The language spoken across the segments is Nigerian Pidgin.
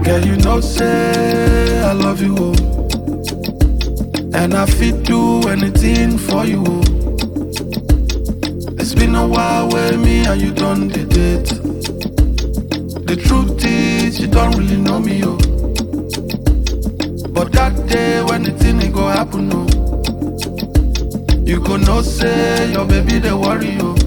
Girl, you know say I love you, oh. And I fit do anything for you, oh. It's been a while with me and you done the date. The truth is you don't really know me, oh. But that day when the thing it go happen, oh. You go know say your baby they worry, oh.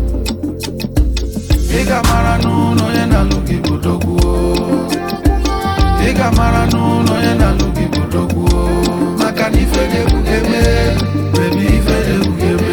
Ị ga-amara n'ụlọ onye na-alụ gị bụ dogwu o. Ị ga-amara n'ụlọ onye na-alụ gị bụ dogwu o. Maka na ife ga-egbu eme, bebi ife ga-egbu eme.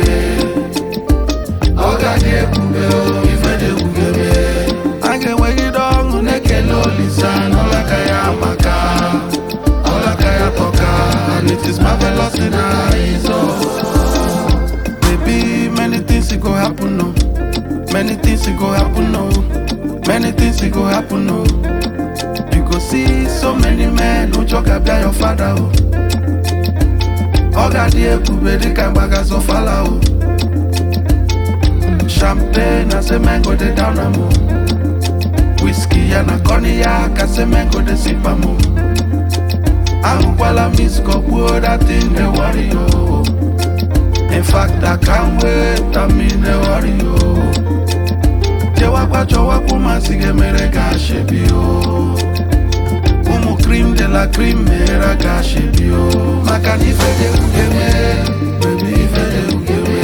Ọ ga-adị ebube o, ife ga-egbu eme. A ga-enwegide ọṅụ na-ekele Olisa n'ọlaka ya maka ọlaka ya tọka. And it is marvelous in our eyes, oh. Baby, many things it go happen, no. Many things it go happen, no. Many things it go happen, no. You go see so many men who talk about your father, oh. Oga di ebube dị ka mgbaga zọfala, oh. Champagne, I say man go dey down am, oh. Whiskey ya na cognac, I say man go dey sip am, oh. Ahụkwala miss kọgbuo that thing dey worry, oh. In fact, I can't wait, I mean, they worry, oh. Jewakwa chọwakwa masị ga-emere ka ashebi, oh. Ụmụ cream de la cream mere ka ashebi, oh. Maka na ife dị ugeme, baby, ife dị ugeme.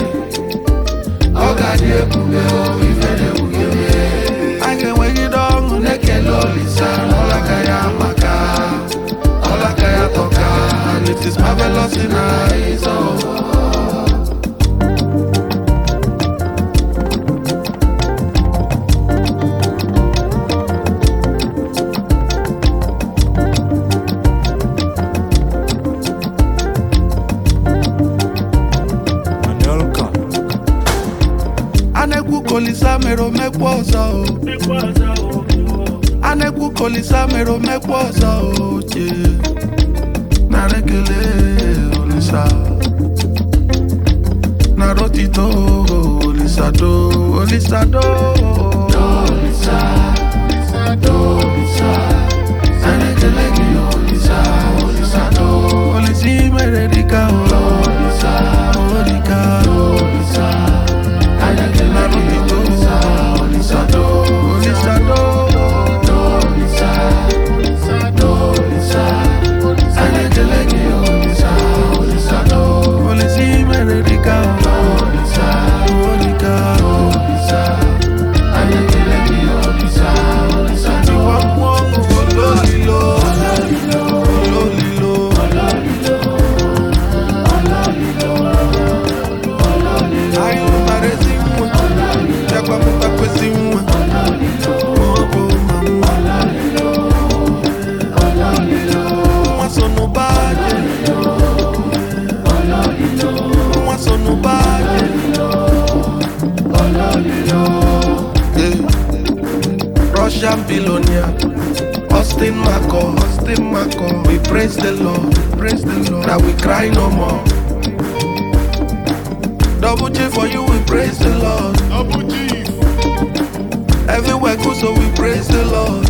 Ọ ga-adị ebube, oh, ife dị ugeme. A ga-enwegide ọṅụ na-ekele Olisa n'ọlaka ya maka ọlaka ya tọka. And it is marvelous in our eyes, oh. Anelka. a na-ekwu ka Olisa mere omekwa ọzọ o a na-ekwu ka Olisa mere omekwa ọzọ o che nara ekele Olisa nara otito Olisa do Olisa do Olisa do Olisa nara ekele gị Olisa Olisa do Olisa i mere dịka o Olisa Olika Olisa Ai, eu pareci muito Já com muita coisa em uma Oh, oh, mamãe Uma só no baile Uma só no baile Eh. Russian billionaire Austin Marco, Austin Marco We praise the Lord, praise the Lord That we cry no more Double G for you, we praise the Lord Abu Chief. Everywhere good, so we praise the Lord.